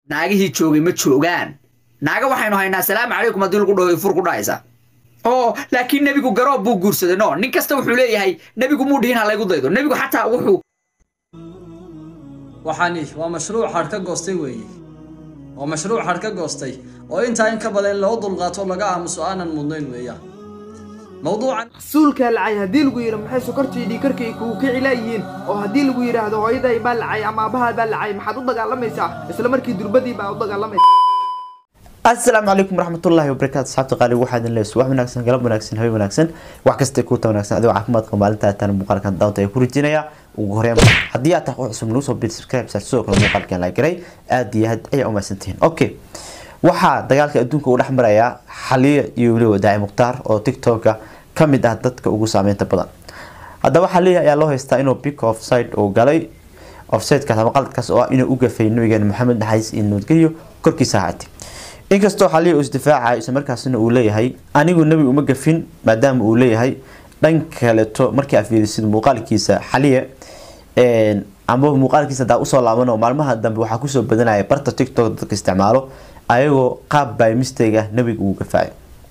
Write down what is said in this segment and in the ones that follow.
naagihii joogay ma joogaan naaga waxaynu haynaa salaamu calaykum haddii lagu dhaho fur ku dhahaysa oo laakiin nebigu garoob buu guursaday no nin kasta wuxuu leeyahay nebigu muu dhihin ha laygu daydo nebigu xataa wuxuu waxaani waa mashruuc hadh ka goostay weeye waa mashruuc hadh ka goostay oo intaa in ka badan in loo dulqaato laga aamuso aanan mudnayn weeyaan mawduucan rasuulkaa lacay haddii lagu yidhi maxay sokortii dhiikarkay kugu kici laayihiin oo haddii lagu yidhaahdo hooyaday baa lacay ama aabbahaa baa lacay maxaad u dagaalamaysaa isla markii durbadii baa u dagaalamaysa asalaamu calaykum waraxmatullaahi wabarakaatu asxaabta qaali waxaa idin leeyahay wax wanaagsan galab wanaagsan habeen wanaagsan wax kasta kuuta wanaagsan adigoo caafimaad qaba maalinta taan muuqaalkan daawanta ay ku rajinaya ugu horeyn haddii aad tahay qof cusub nagu soo bir subscribe saar sidoo kale muuqaalkan la garay aad iyo aad ayaa umahadsantihiin okay waxaa dagaalka adduunka u dhex marayaa xaliya iyo weliba daaci mukhtaar oo tiktoka ka mid ah dadka ugu saameynta badan haddaba xaliya ayaa loo haystaa inuu big offside uu galay offsidekaas ama qaladkaas oo ah inuu u gafay nabigeena maxamed naxariis iyo nabadgelyo korkiisa ahaatay inkastoo xaliya uu isdifaacayo isla markaasina uu leeyahay anigu nebi uma gafin maadaama uu leeyahay dhan kaleeto markii aad fiirisid muuqaalkiisa xaliya amba muuqaalkiisa hadaa usoo laabano maalmaha dambe waxaa kusoo badanaya barta tiktok dadka isticmaalo ayagoo qaab by mistake ah nebiga uu gafaayo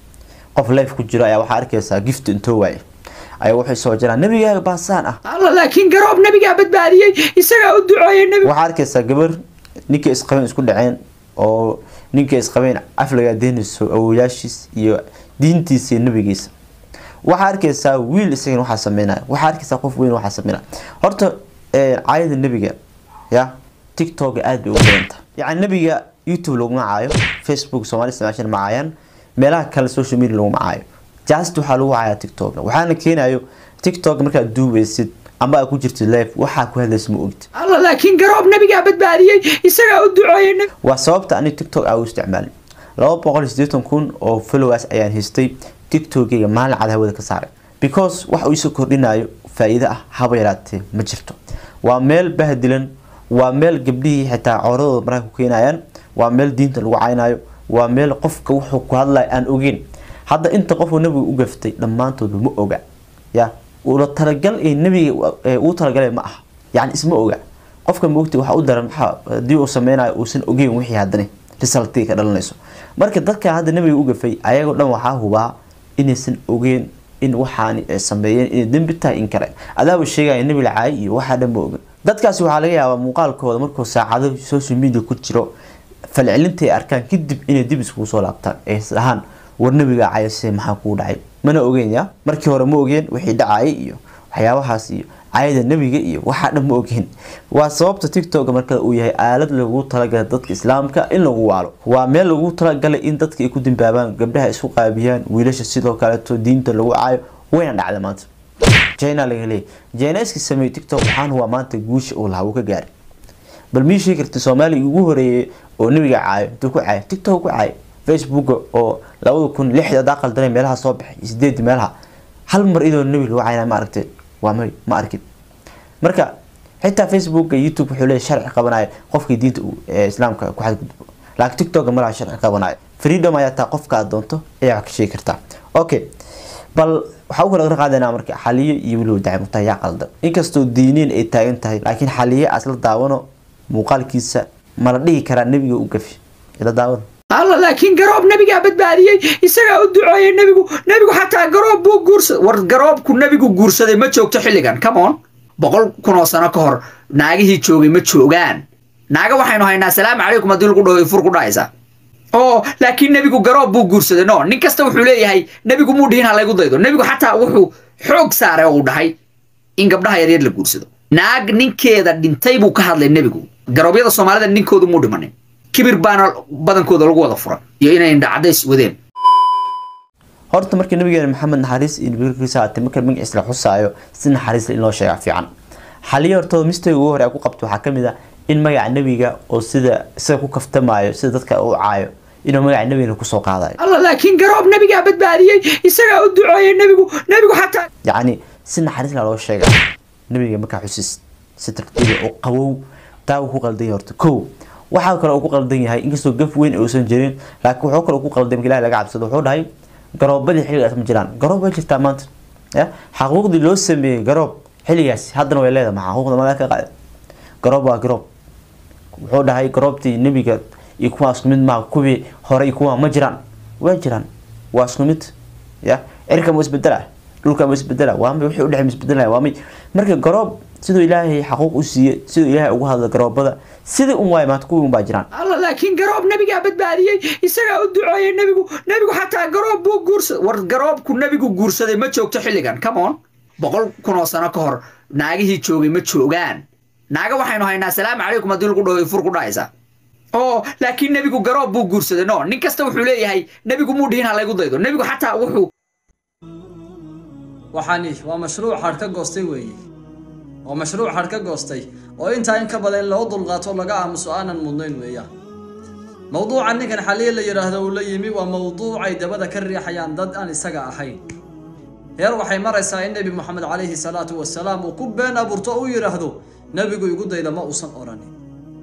qof life ku jiro ayaa waxaa arkaysaa gift intoo waaye ayaa waxay soo jiraan nebigaaga baasaan ah alla laakiin garoob nebigaa badbaadiyey isagaa u duceeyey nebigu waxaa arkaysaa gabar ninkay isqabeen isku dhaceen oo ninkay isqabeen aflagaa deynayso awoyaashiis iyo diintiisa iyo nabigiisa waxaa arkaysaa wiil isagan waxaa sameynaya waxaa arkaysaa qof weyn waxaa sameynaya horta caayada nebiga ya tiktok aada bay ugu badanta yacni nebiga youtube laguma caayo facebook soomali isticmaashan ma caayaan meelaha kale social media laguma caayo just waxaa lagu caayaa tiktok waxaana keenayo tiktok markaad duubeysid amba aad ku jirtid live waxaa ku hadlaysa ma ogid alla laakiin garoob nebigaa badbaadiyey isagaa u duceeyey nebigu waa sababta ani tiktok aa u isticmaalin laba boqol iyo siddeetan kun oo followers ayaan haystay tiktokeyga maalin cad hawada ka saaray because wax uu isoo kordhinayo faa-iido ah haba yaraatee ma jirto waa meel bahdilan waa meel gabdhihii xitaa cooradooda markaa ku keenayaan waa meel diinta lagu caynayo waa meel qofka wuxuu ku hadlaya aan ogeyn hadda inta qofuu nabiga u gaftay dhammaantooda ma oga ya ula talagal ee nabiga uu talagalay ma aha yani isma oga qofka maogta waxaa u daran maxaa haddii uu sameynayo uusan ogeyn wixii haddana resultii ka dhalanayso marka dadka hadda nabiga u gafay ayagoo dhan waxaa hubaa inaysan ogeyn in waxaani ay sameeyeen inay dembi tahay in kale adaaba sheegaya nabi lacaay iyo waxaa dhan ma oga dadkaasi waxaa laga yaabaa muuqaalkooda markuu saacado social media ku jiro falcelinta ay arkaan kadib inay dib iskugu soo laabtaan ay dhahaan war nabiga cayase maxaa kuu dhacay mana ogeyn ya markii hore ma ogeen wixii dhacayay iyo waxyaabahaas iyo cayada nebiga iyo waxaa dhan ma ogeen waa sababta tiktok marka uu yahay aalad lagu talagalay dadka islaamka in lagu waalo waa meel lagu talagalay in dadka ay ku dambaabaan gabdhaha isku qaabiyaan wiilasha sidoo kaleeto diinta lagu caayo wayna dhacda maanta jina laga leeyay jina iska sameeyay tiktok waxaan huwa maanta guusha uu lahaa uu ka gaaray bal mii sheegi karta soomaaliya ugu horeeyay oo nebiga caayo intuu ku caayo tiktok ku caayo facebook oo labada kun lixda hadaa qaldanay meelaha soo baxay sideedi meelaha hal mar idoo nebi lagu caynaa ma aragtay waa may ma arkin marka xitaa facebook youtube wuxuu leeyahay sharci qabanayo qofkii diinta islaamka ku xadgudbo laakiin tiktok malaha sharci qabanayo freedom ayaa taa qofka aad doonto ayaa wax ka sheegi kartaa okay bal waxaa u kala qaadana marka xaliye iyo weliba dacmutaa yaa qaldan inkastoo diiniin ay taagan tahay laakiin xaliye asla daawano muuqaalkiisa mala dhihi karaa nebiga u gafi ila daawano alla laakiin garoob nebigaa badbaadiyey isagaa u duceeyey nebigu nebigu xataa garoob buu guursaday war garoobku nebigu guursaday ma joogto xilligan come on boqol kun oo sano ka hor naagihii joogay ma joogaan naaga waxaynu haynaa salaamu calaykum haddii lagu dhaho fur ku dhahaysa oo laakiin nebigu garoob buu guursaday no nin kasta wuxuu leeyahay nebigu muu dhihin ha laygu daydo nebigu xataa wuxuu xoog saaray oo uu dhahay in gabdhaha yaryar la guursado naag ninkeeda dhintay buu ka hadlay nebigu garoobyada soomaalida ninkoodu muu dhimanin kibir baana badankooda lagu wada furan iyo inay indhacadays wadeen horta markii nabigeena maxamed naxariis iyo nabigkiisa haatay marka magaciisa la xusaayo si naxariis in loo sheegaa fiican xaliyo hortooda mistake ugu hore ku qabto waxaa kamid ah in magaca nebiga oo sida isaga ku kaftamayo sida dadka u caayo inuu magaca nebigana kusoo qaadayo alla laakiin garoob nebigaa badbaadiyey isagaa u duceeyey nebigu nebigu xataa yacni si naxariis la loo sheegaa nebiga markaa xusis si tartiiba oo qabow taa uu ku qaldan yahay horta kow waxaa kale uu ku qaldan yahay inkastoo gaf weyn uusan jirin laakiin wuxuu kale ku qaldan marka ilahi laga cabsado wuxuu dhahay garoobadii xilligaas ma jiraan garoob way jirtaa maanta ya xaquuqdii loo sameeyey garoob xilligaas haddana way leedahay maxaa xaquuqda magaa ka qaada garoob waa garoob wuxuu dhahay garoobtii nebiga iyo kuwaa isku mid maaha kuwii hore iyo kuwaa ma jiraan waa jiraan waa isku mid ya cirka ma isbedela dhulka ma isbedela waa may wixii udhexe ma isbedelaya waa may marka garoob siduu ilaahay xaquuq u siiyey siduu ilaahay ugu hadla garoobada sidii un waay maanta kuwii un baa jiraan alla laakiin garoob nabigaa badbaadiyey isagaa u duceeyey nebigu nebigu xataa garoob buu guursaday war garoobku nebigu guursaday ma joogto xilligan come on boqol kun oo sano ka hor naagihii joogay ma joogaan naaga waxaynu haynaa salaamu calaykum haddii lagu dhaho fur ku dhahaysa oo laakiin nebigu garoob buu guursaday no nin kasta wuxuu leeyahay nebigu muu dhihin ha laygu daydo nebigu xataa wuxuu waxaani waa mashruuc hadh ka goostay weeye waa mashruuc hadh ka goostay oo intaa in ka badan in loo dulqaato laga aamuso aanan mudnayn weeyaan mowduuca ninkan xaliya la yidhaahdo uu la yimi waa mowduucay dabada ka riixayaan dad aan isaga ahayn heer waxay maraysaa in nebi moxamed calayhi salaatu wasalaam uu ku been abuurto oo u yidhaahdo nebigu igu dayda ma uusan odhanin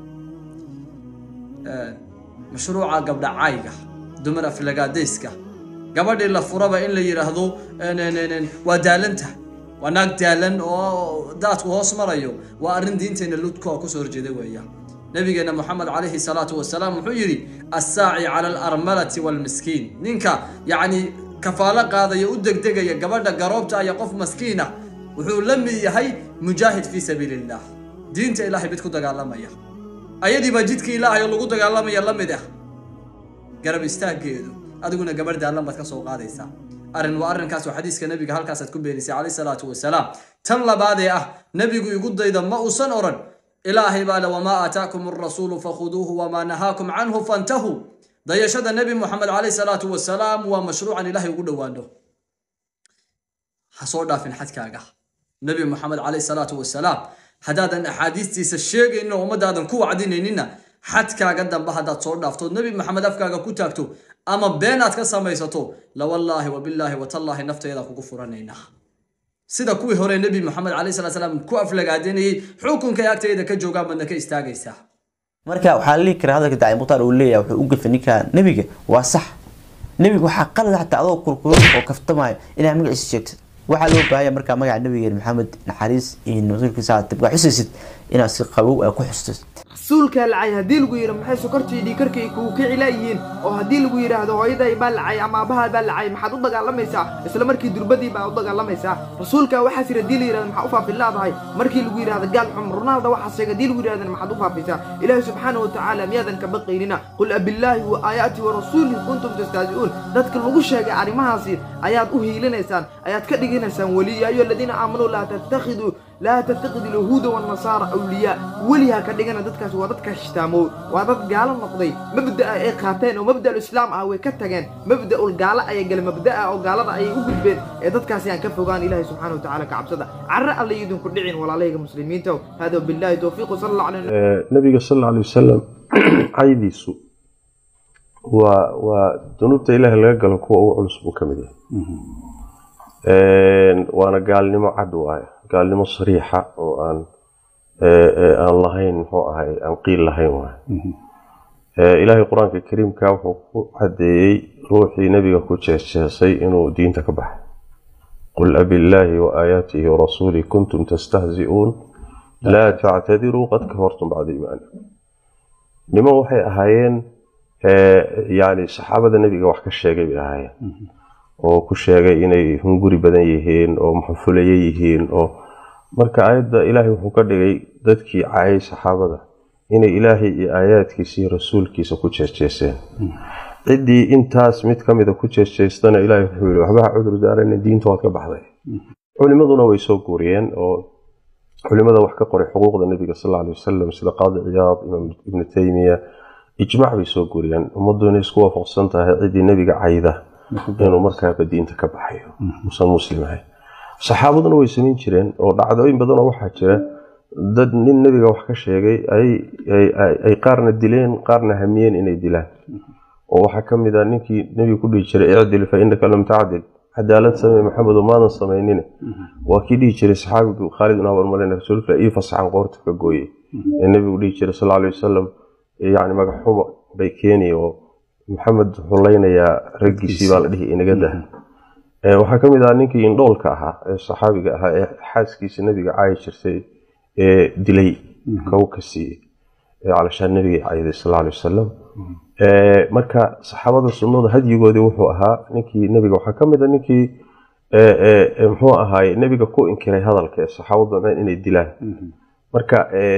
mashruuca gabdha cayga dumar aflagaadayska gabadhii la furaba in la yidhaahdo waa daalanta waa naag daalan oo daadku hoos marayo waa arrin diinteena ludka oo kusoo horjeeda weeya nabigeena moxamed calayhi salaatu wasalaam wuxuu yidhi assaaci cala alarmalati waalmiskiin ninka yacni kafaalo qaadaya u degdegaya gabadha garoobta iyo qof maskiina wuxuu la mid yahay mujaahid fii sabiili illah diinta ilaahay mid ku dagaalamaya ayadii baa jidkii ilaahay oo lagu dagaalamaya la mid ah garab istaaggeedu adiguna gabadh daalan baad ka soo qaadaysaa arrin waa arrinkaas oo xadiiska nebiga halkaasaad ku beenisay calayhi salaatu wasalaam tan labaadee ah nebigu igu dayda ma uusan odhan ilaahay baa le wamaa aataakum arasuulu fakhuduuhu wamaa nahaakum canhu fantahuu dayashada nebi moxamed calayhi salaatu wasalaam waa mashruucan ilaahay ugu dhowaano ha soo dhaafin xadkaaga nebi moxamed calayhi salaatu wasalaam haddaadan axaadiistiisa sheegaynin oo ummaddaadan ku wacdinaynina xadkaaga dambe haddaad soo dhaafto nebi maxamed afkaaga ku taagto ama been aad ka samaysato lawallaahi wabillaahi watallaahi nafteeda kugu furanaynaa sida kuwii hore nebi moxamed calayhi salatu salaam ku aflagaadanayey xukunkay agteeda ka joogaan badna ka istaagaysaa marka waxaa la dhihi karaa hadalka dacay mukhtaar uu leeyahay wuxuu u gafay ninka nebiga waa sax nebiga waxaa qalad xataa adoo kurkuran oo kaftamayo inaad magaciisa sheegtid waxaa loo baahaya markaa magaca nabigeena maxamed naxariis iyo rasuulkiisa tibkaa xusaysid inaad si qabow aa ku xustid rasuulkaa lacay haddii lagu yidhi maxay sokortii dhiikarkay kugu kici laayihiin oo haddii lagu yidhaahdo hooyaday baa lacay ama aabbahaa baa lacay maxaad u dagaalamaysaa isla markii durbadii baa u dagaalamaysaa rasuulkaa waxaas yidhi haddii la yidhahdo maxaa u faafin laadahay markii lagu yidhahdo gaal xum ronaaldo waxaas sheegay haddii lagu yidhahdana maxaad u faafisaa ilaahi subxaanahu watacaala miyaadan ka baqaynina qul abillaahi wa aayaatihi wa rasuulihi kuntum tastahzi'uun dadka lagu sheegay arrimahaasi ayaad u hiilinaysaan ayaad ka dhiganaysaan weli yaa ayuha aladiina aamanuu laa tattakhiduu laa tattakhid alyahuuda waannasaara awliyaa welihaa ka dhigana dadkaas waa dadka hishtaamoow waa dad gaalo noqday mabda'a ay qaateen oo mabda'ul islaam ah way ka tageen mabda'ul gaalo ayay galeen mabda'a oo gaalada ayay u gudbeen ee dadkaasi aan ka fogaan ilaahay subxaana wa tacaala ka cabsada carre alla idinku dhicin walaalahayga muslimiinta hada billahi towfiiq sala allah calay nabiga sal alla alay wasalam caydiisu waa waa dunuubta ilaahay laga galo kuwa ugu culus buu ka mid yahay waana gaalnimo cad waaye gaalnimo sariixa oo aan aan lahayn muxuu ahay aan qiil lahayn waaye ilaahay qur-aanka kariimka wuxuu ku cadeeyey ruuxii nebiga ku jeesjeesay inuu diinta ka baxay qul abillaahi wa aayaatihi warasuulih kuntum tastahzi'uun laa tactadiruu qad kafartum bacda iimaanikum niman waxay ahaayeen yani saxaabada nebiga wax ka sheegay bay ahaayeen oo ku sheegay inay hunguri badan yihiin oo maxfulaye yihiin oo marka aayadda ilaahay wuxuu ka dhigay dadkii caayay saxaabada inay ilaahay iyo aayaadkiisa iyo rasuulkiisa ku jeesjeeseen ciddii intaas mid ka mida ku jeesjeestana ilaahay wuxuu yihi waxba ha cudur daarana diinta waad ka baxday culimaduna way soo guuriyeen oo culimada wax ka qoray xuquuqda nebiga sal alla alay wasalam sida qaadi ciyaad imaam ibnu taymiya ijmac bay soo guuriyeen ummaddu inay isku waafaqsan tahay ciddii nebiga cayda inuu markaaba diinta ka baxayo usan muslim ahay saxaabaduna way samayn jireen oo dhacdooyin badanoo waxaa jira dad nin nebiga wax ka sheegay ay qaarna dileen qaarna hamiyeen inay dilaan oo waxaa ka mid a ninkii nebiga ku dhihi jiray icdil fa inaka lam tacdil cadaalad samey maxamedo maadan samaynin waa kii dhihi jiray saxaabigu khaalid ibn abarmalin rasuulka ii fasaxan qoorta ka gooyey ee nebigu dhihi jiray sal alay wasalam yani magaxxumo bay keeni oo maxamed wuxuu leynayaa raggiisii baa la dhihi inaga dah waxaa ka mid ah ninkii indhoolka ahaa ee saxaabiga ahaa ee xaaskiisa nebiga caayi jirtay ee dilay kow ka siiyey ee calashaan nabiga cayday sal alay wasalam marka saxaabada sunnada hadyigoodii wuxuu ahaa ninkii nebiga waxaa ka mid a ninkii muxuu ahaay nebiga ku inkiray hadalka ee saxaabadu damceen inay dilaan marka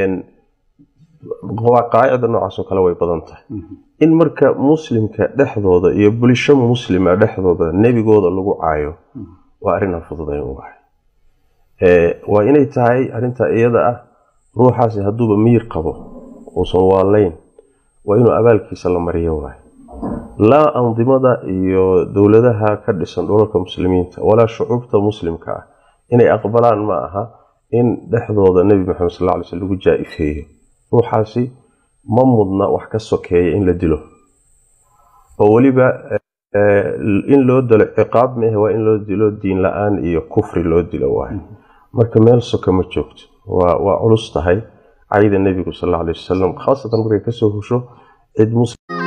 qaacida noocaasoo kale way badan tahay in marka muslimka dhexdooda iyo bulsho muslima dhexdooda nebigooda lagu caayo waa arrinaan fududayn u ahay waa inay tahay arrintaa iyada ah ruuxaasi hadduuba miyir qabo uusan waalayn waa inuu abaalkiisa la mariyo waay laa andimada iyo dowladaha ka dhisan dhulalka muslimiinta walaa shucuubta muslimka ah inay aqbalaan ma aha in dhexdooda nebi maxamed sal ly sl lagu jaa-ifeeyo ruuxaasi ma mudna wax ka sokeeya in la dilo oo weliba in loo dilo ciqaab maahe waa in loo dilo diin la-aan iyo kufri loo dilo waay marka meel soka ma joogto waa culus tahay cayda nebigu sal alay wasalam khaasatan markay kasoo husho cid muslim